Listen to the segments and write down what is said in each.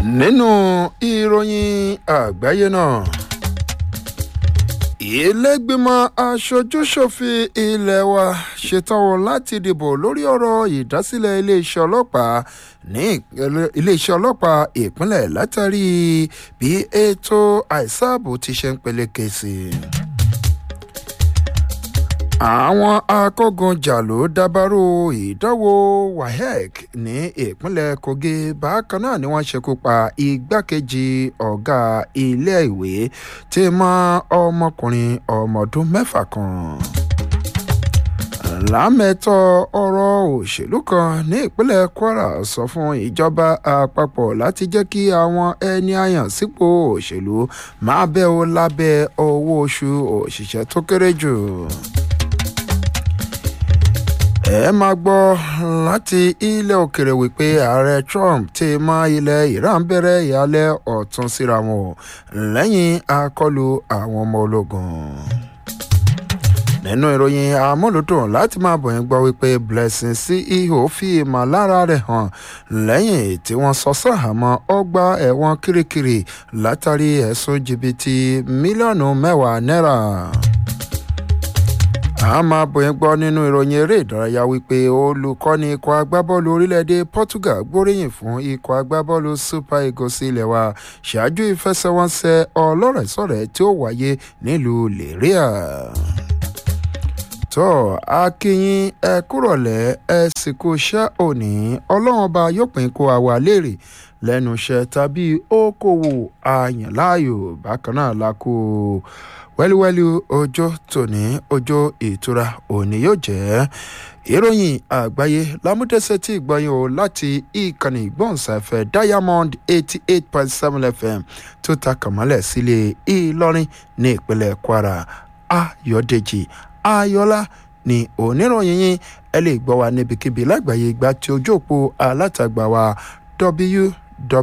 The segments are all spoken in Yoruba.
nínú ìròyìn àgbáyé náà ìlẹ́gbìmọ̀ aṣojúṣòfin ilé wa ṣetán láti dìbò lórí ọ̀rọ̀ ìdásílẹ̀ iléeṣẹ́ ọlọ́pàá ní iléeṣẹ́ ọlọ́pàá ìpínlẹ̀ látàrí bí ètò àìsààbò ti ṣe ń peléke sí i àwọn akógunjà ló dábàrú ìdánwò waec ní ìpínlẹ̀ kogi bákan náà ni wọ́n ṣekú pa igbákejì ọ̀gá ilé-ìwé tí mọ́ ọmọkùnrin ọmọdún mẹ́fà kan lámẹ́tọ̀ ọ̀rọ̀ òṣèlú kan ní ìpínlẹ̀ kwara sọ fún ìjọba àpapọ̀ láti jẹ́ kí àwọn ẹni àyàn sípò òṣèlú máa bẹ́ ọ lábẹ́ owó oṣù òṣìṣẹ́ tó kéré jù ẹ máa gbọ́ láti ilẹ̀ òkèrè wípé ààrẹ trump ti mọ ilẹ̀ iran bẹ̀rẹ̀ ìyálẹ̀ ọ̀tún síra wọn lẹ́yìn àkọlù àwọn ọmọ ológun nínú ìròyìn amúlùdùn láti máa bọ̀yìn gbọ́ wípé blessing ceo fi ìmọ̀lára rẹ̀ hàn lẹ́yìn tí wọ́n sọ sàhámọ́ ọgbà ẹ̀wọ̀n kirikiri látàrí ẹ̀sùn jìbìtì mílíọ̀nù mẹ́wàá náírà a máa bòyìn gbọ́ nínú ìròyìn eré ìdárayá wípé olùkọ́ni ikọ̀ agbábọ́ọ̀lù orílẹ̀-èdè portugal gbóríyìn fún ikọ̀ agbábọ́ọ̀lù super eagles ilẹ̀ wa ṣáájú ìfẹsẹ̀wọnsẹ̀ ọlọ́rẹ̀sọ̀rẹ̀ tí ó wáyé nílùú lèríà tó akínyìn ẹ kúrọ̀lẹ́ ẹ sì kú iṣẹ́ òní ọlọ́run ọba yóò pín kó àwa léèrè lẹ́nu iṣẹ́ tàbí okòwò àyànláàyò bákan náà la kó wẹ́lúwẹ́lú ọjọ́ tòní ọjọ́ ìtura òní yóò jẹ́ ìròyìn àgbáyé lámúdẹ́sẹ̀ tí ìgbọ́yìn o láti ìkànnì ìgbọ̀nsáfẹ́ diamond eighty eight point seven fm tó ta kàmọ́lẹ̀ sílé ìlọrin ní ìpínlẹ̀ kwara ayọ̀dèjì ayọ̀lá ní oníròyìn yín ẹ lè gbọ́ wa níbikíbi lágbàáyé ìgbà tí ojú òpó alátagbà wa w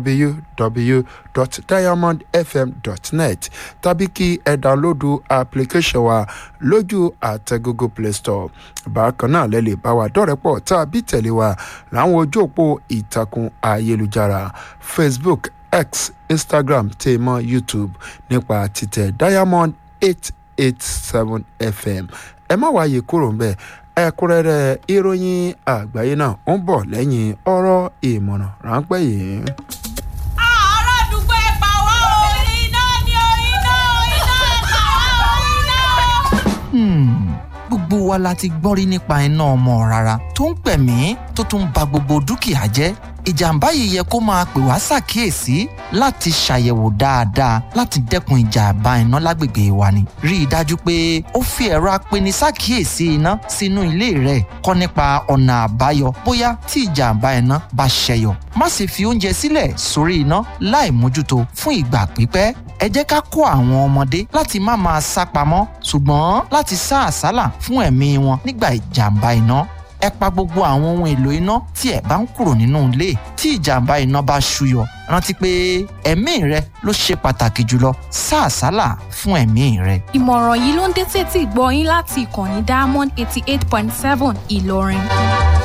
www.diamondfm.net tàbí kí ẹ dánlódù application wa lójú àtẹ google play store bákan náà lẹ lè bá wa dọ́rẹ̀pọ̀ tàbí tẹ̀lé wa láwọn ojú òpó ìtàkùn ayélujára facebook x instagram tèmọ youtube nípa títẹ diamond eight eight seven fm ẹ má wáyé kúrò ń bẹ́ẹ̀ ẹ̀kúnrẹ́rẹ́ ìròyìn àgbáyé náà ń bọ̀ lẹ́yìn ọ̀rọ̀ ìmọ̀ràn ráńpẹ́ yìí. ará àdúgbò ẹ pa wá o iná ni o iná iná pa wá o iná. gbogbo wa la ti gbọ́ rí nípa iná ọmọ rárá tó ń pẹ̀mí tó tún ba gbogbo dúkìá jẹ́ ìjàmbá yìí yẹ kó máa pè wá ṣàkíyèsí láti ṣàyẹ̀wò dáadáa láti dẹ́kun ìjàmbá iná lágbègbè wa ni. rí i dájú pé ó fi ẹ̀rọ apeni ṣàkíyèsí iná sínú ilé rẹ̀ kọ́ nípa ọ̀nà àbáyọ bóyá tí ìjàmbá iná bá ṣẹyọ. má sì fi oúnjẹ sílẹ̀ sórí iná láì mójútó fún ìgbà pípẹ́ ẹ jẹ́ ká kó àwọn ọmọdé láti má máa sá pamọ́ ṣùgbọ́n láti sá àsálà fún ẹ̀mí wọn nígbà ìjàmbá iná ẹ pa gbogbo àwọn ohun èlò iná tí ẹ bá ń kúrò nínú ilé tí ìjàmbá iná bá ṣúyọ rántí pé ẹ̀mí rẹ ló ṣe pàtàkì jùlọ sáàsálà fún ẹ̀mí rẹ. ìmọ̀ràn yìí ló ń dé tètè gbọ́ yín láti ìkànnì diamond eighty eight point seven ìlọrin.